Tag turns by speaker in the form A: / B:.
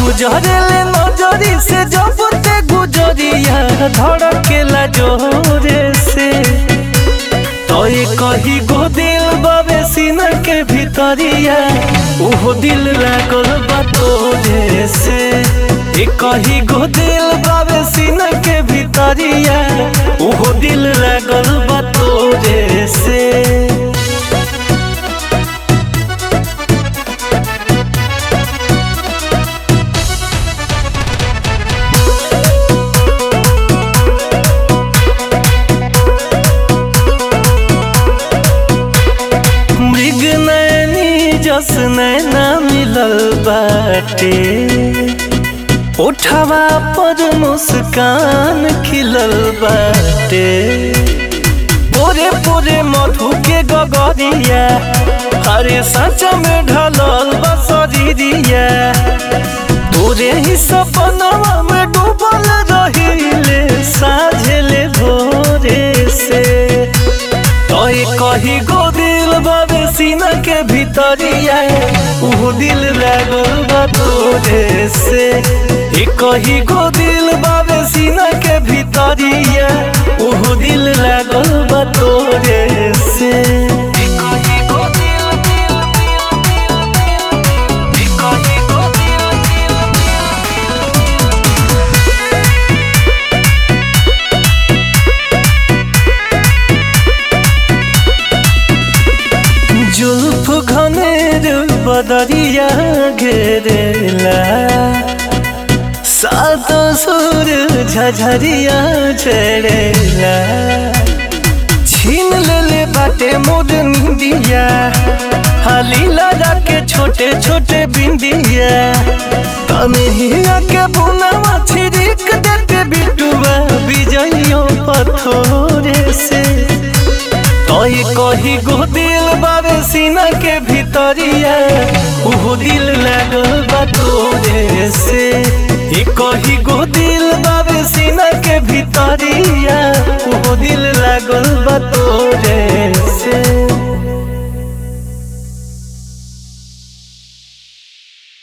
A: गुजरेले नजरी से जब ते गुजरिया धड़केला जोरे से तोय कही गो दिल बाबे सीना के भीतरिया उहो दिल लागल बा तोरे से ए कही गो दिल बाबे सीना के भीतरिया उहो दिल लागल बा तोरे से मृग नैनी जस नैना मिलल बाटे उठवा पर मुस्कान खिलल बाटे पोरे पोरे मधु के गगरिया हरे सच में ढलल बसरिया तोरे ही सपनवा में डूबल रहिले साझेले भोरे से तोय कही गो दिल बाबे सीना के भीतरिया ऊ दिल लागल बा तोरे से ए कही गो दिल बाबे सीना के भीतरिया ऊ दिल लागल बा तोरे से ए कही गो दिल दिल दिल दिल ए कही गो दिल दिल जुल्फ घनेर बदरिया घेरेला सात सुर झझरिया चढ़ेला छीन लेले बाटे मोर निंदिया हाली लगा के छोटे छोटे बिंदिया तनहिया के बुनावा छिड़क देते बिटुआ बिजइयो पथोरे से तोय कही गो दिल बाबे सीना के भीतरिया उहो दिल लागल बा तोरे से ए कही गो दिल बाबे सीना के भीतरिया उहो दिल लागल